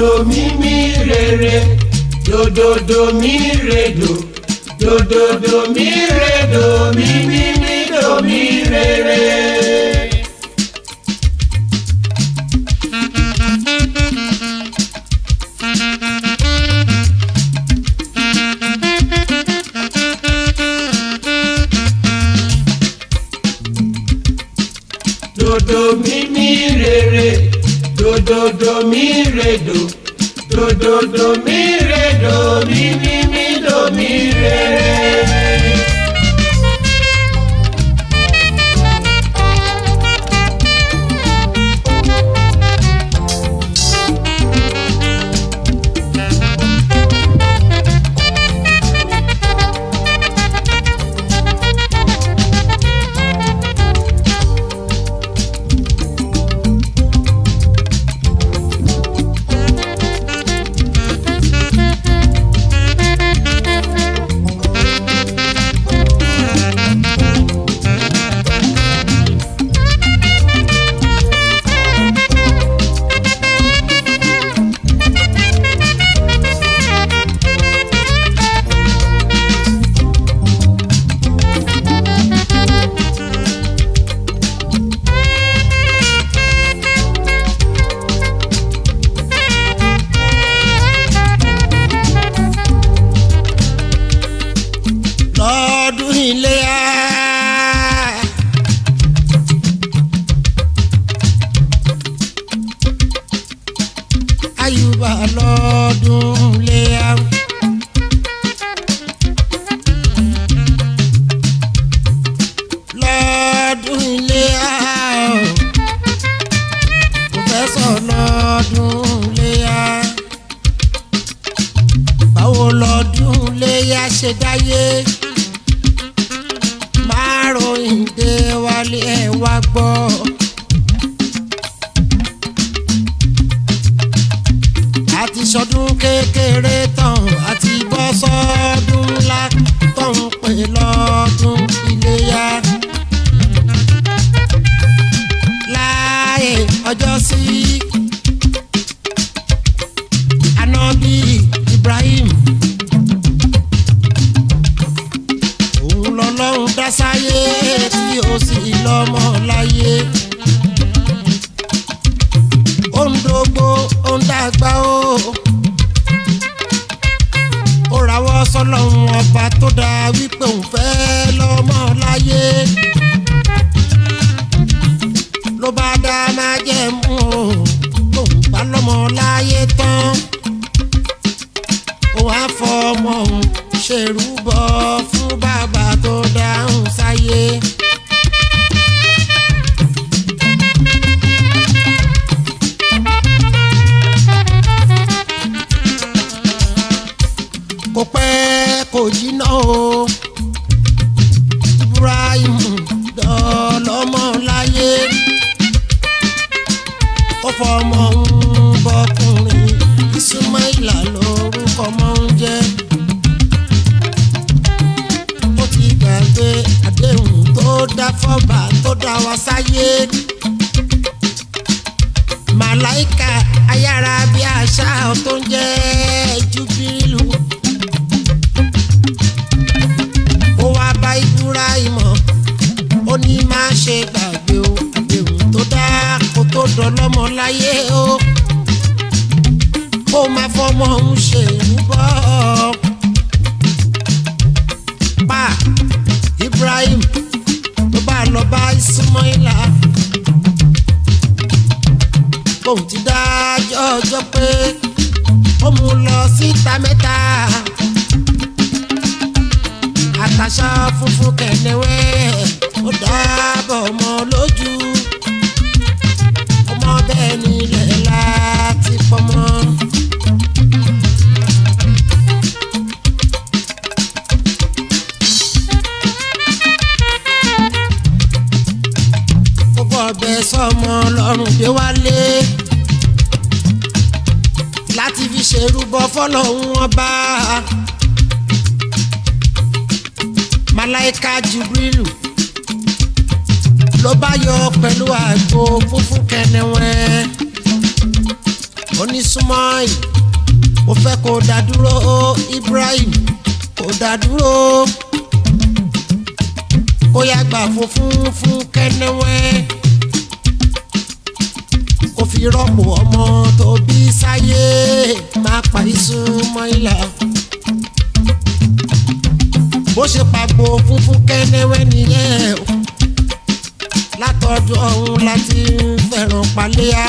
dòdòdò mímí rere dòdòdò mí redò dòdòdò mí redò mímí mí dò mí rere. dòdò mímí rere dòdòdò mí redò dòdòdò mí redò mímí mí dò mí rere. lọ́dún iléyá. Ayùbá lọ́dún iléyá. lọ́dún iléyá. Pòfẹ́sọ̀ lọ́dún iléyá. Báwo lọ́dún iléyá ṣe dáyé? márùn dé wálé ẹ wá gbọ́. àti sọdún kékeré tán àti bọ́ sọ́dún ńlá tó ń pè lọ́dún iléyá. láàyè ọjọ́ sí anábì Ibrahim. òun lọ́lọ́run dá sáyé tí ó sì lọ́mọ láyé. ó ń dógbó ó ń dàgbà ó. ó rawọ́ sọ́lọ́run ọba tó dá wípé òun fẹ́ lọ́mọ láyé. ló bá dá máa jẹ́ mú o lòun bá lọ́mọ láyé tán. ó wá fọ ọmọ òun ṣèrúbọ fún bàbá tó dáhùn sáyé. kò pẹ́ kò jìnnà o Ibrahim dọ́lọ́mọ láyé ó fọmọ ń bọkùnrin Ismaila lórúkọ mọ́ ń jẹ́ ó ti gbàgbé àdéhùn tó dá fọ́ba tó dá wa sáyé. màláìka ayára bí àṣà tó ń jẹ́ júbírìlù. ó wá bá Ibrahim ó ní má ṣe gbàgbé o àdéhùn tó dá kó tó dọlọ́mọ láyé o. ó máa fọmọ ń ṣèrúbọ pa Ibrahim tó bá lọ bá Ismaila bóun ti dájọ́ ọjọ́ pé ó mú un lọ síta mẹ́ta àtàṣà funfun kẹ̀nẹ́wẹ́ ó dábọ̀ ọmọ lójú ọmọ bẹ́ẹ̀ nílẹ̀ láti pọ́nmọ́. gbogbo ọbẹ̀ sọmọ lọ́rùn dé wálé láti fi ṣèrúbọ fọlọ́hún ọba malaika Jibrilu ló bá yọ pẹ̀lú àgbo funfun kẹnẹwẹ́ onísúmọ́ì mo fẹ́ kó dá dúró Ibrahim kó dá dúró kó yá gbà funfun fún kẹ́nẹ́wẹ́ kó fi rọ́pò ọmọ tó bí sáyé má pa ìsúnmọ́ ìlà bó ṣe pàgbó funfun kẹ́nẹ́wẹ́ nìyẹn o látọ̀dún ọ̀hún láti ń fẹ́ràn paléyà.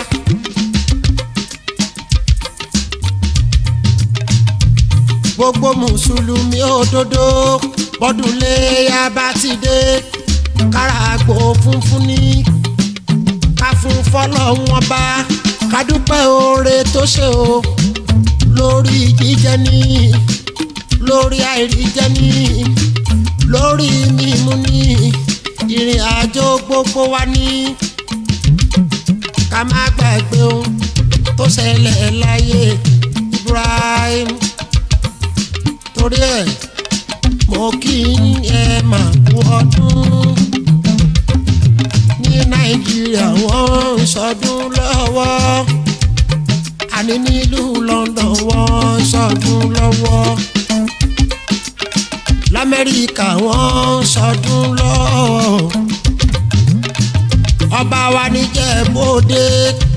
gbogbo mùsùlùmí òdodo bọ́dún léyà bá ti dé kára àgbò funfun ní ká fún fọlọ́hún ọba ká dúpẹ́ oore tó ṣe o lórí jíjẹ ní lórí àìríjẹ ní lórí mímú ní ìrìn àjò gbogbo wa ní ká má gbàgbé ohun tó ṣẹlẹ̀ láyé Ibrahim torí ẹ̀ mo kí ẹ mà kú ọdún ní Nàìjíríà wọ́n ń ṣọdún lọ́wọ́ àní nílùú London wọ́n ń ṣọdún lọ́wọ́ lamẹ́ríkà wọ́n ń ṣọdún lọ́wọ́ ọba wa níjẹ̀bọ́dé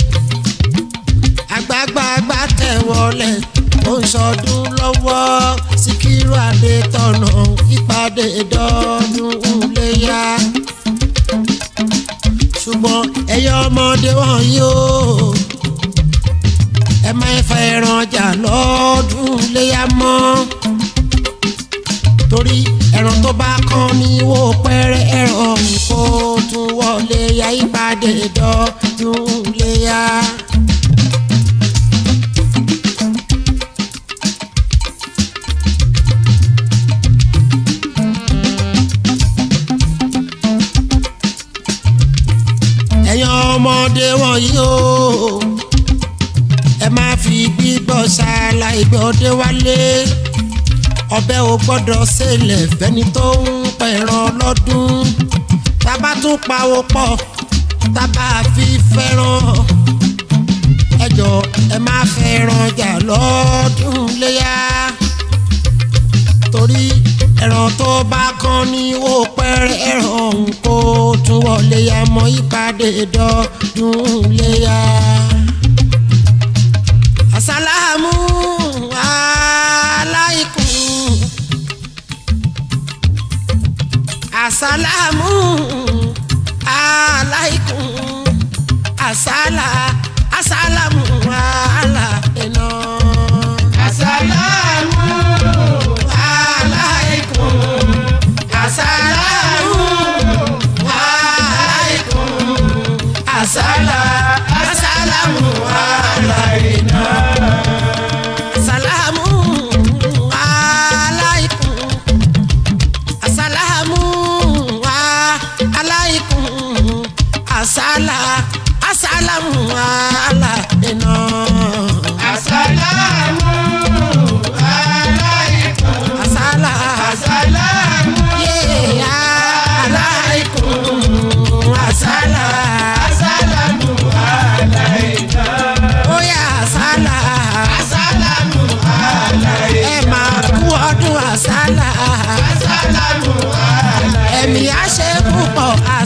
àgbàgbàgbà tẹ̀wọ́lẹ̀ ó ń ṣọdún lọ́wọ́ síkírù adétọ̀nà ìpàdé dọ́dún léyà ṣùgbọ́n ẹ̀yọ́ ọmọdé wọ̀nyí o ẹ má fẹ́ ẹran jà lọ́dún léyà mọ́ torí ẹran tó bá kán ní wó pẹ́rẹ́ ẹran kó tún wọlé ya ìpàdé dọ́dún léyà. ẹ̀yin ọmọdé wọ̀nyí o ẹ má fi gbígbọ́ ṣáàlà ìgbọ́dé wálé ọbẹ̀ ò gbọ́dọ̀ ṣẹlẹ̀ fẹ́ni tó ń pẹ̀ràn lọ́dún tábà tún pawó pọ̀ tábà fi fẹ́ràn ẹjọ́ ẹ má fẹ́ràn jà lọ́dún léyà torí ẹran tó bá kán ní wó pẹ́rẹ́ ẹran òun kó tún wọlé ya mọ́ ìpàdé dọ́dún léyà. àsálàmù aláìkùn àsálàmù aláìkùn àsálà àsálàmù aláìná. Àsàlámù aláìkùn àsálàmù aláìkùn àsálà àsálàmù aláìná. Assalamu alaikum. Assalamu alaikum. Asala asalamu alaina. Àsàlámù aláìkùm. Asala Àsàlámù yeah alaikum. Asala àsàlámù aláìná. oya asala. Àsàlámù aláìná. Ẹ máa kú ọdún asala. Àsàlámù aláìná. Ẹ̀mí á ṣe púpọ̀